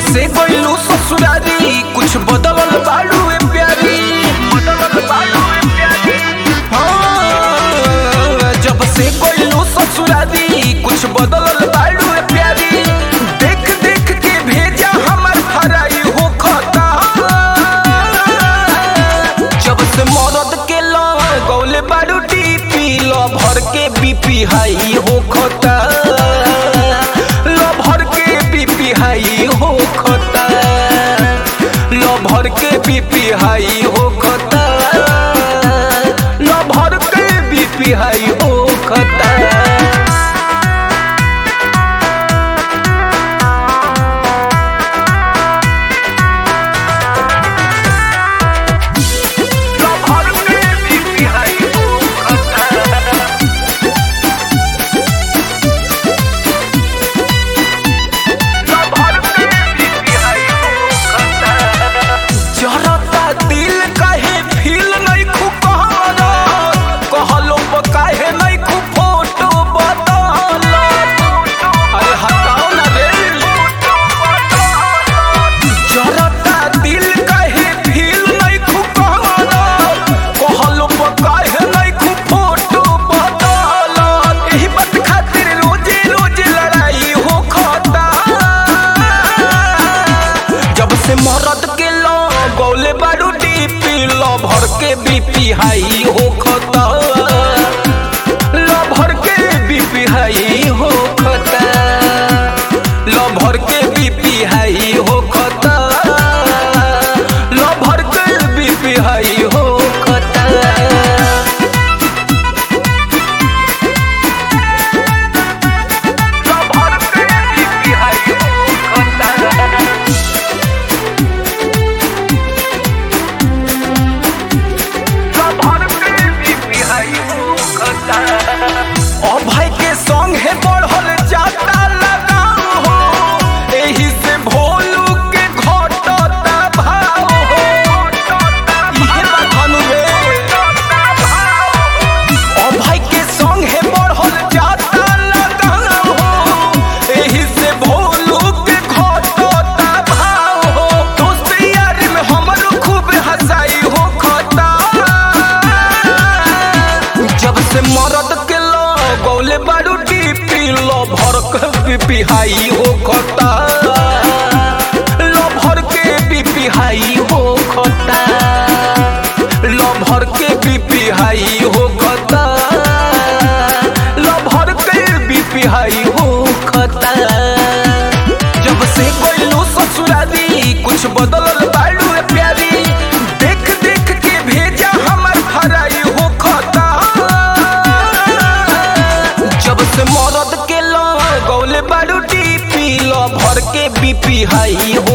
से गइलू ससुरारी कुछ बदलल बाड़ू ए प्यारी बदलल बाड़ू ए प्यारी हाँ, जब से गइलू ससुरारी कुछ बदलल बाड़ू ए प्यारी देख देख के भेजा हमर फराई हो खता जब से मरद के लगौले बाड़ू टीपी ल भर के बीपी हाई हो खता ल भर के बीपी हाई हो खता ल भर के बीपी हाई हो खता ल भर के बीपी हाई हो खता भर के बीपी हाई हो खता जरता दिल काहे फील नहीं खु कहरा कहलो प काहे नहीं खु फोटो बदल अरे हटाओ ना रे जरता दिल काहे फील नहीं खु कहरा कहलो प काहे नहीं खु फोटो बदल एही बात खातिर रोजे रोजे लड़ाई हो खता जब से मरद के लो गौले बारू डीपी लो भर के बीपी हाई हो खता लो भर के बीपी हाई हो खता लो भर के बीपी हाई हो खता लो भर के बीपी हाई हो खता भर के बीपी हाई हो खता ओ भाई के संग है बढ़ल जाता लगाव हो एही से भोलू के घटता भाव हो इहे बात हनु रे ओ भाई के संग है बढ़ल जाता लगाव हो एही से भोलू के घटता भाव हो दोस्त यार में हमरो खूब हंसाई हो खता जब से मरद के लो गौले बारू डीपी लो भर के बीपी हाई हो खता लो भर के बीपी हाई हो खता लो भर के बीपी हाई हो खता लो भर के बीपी हाई हो खता जब से गइलू ससुरारी कुछ बदलल बाड़ू रे प्यारी देख देख के भेजा हमर फराई हो खता जब से मरद के लो गौले बाड़ू टीपी लो भर के बीपी हाई हो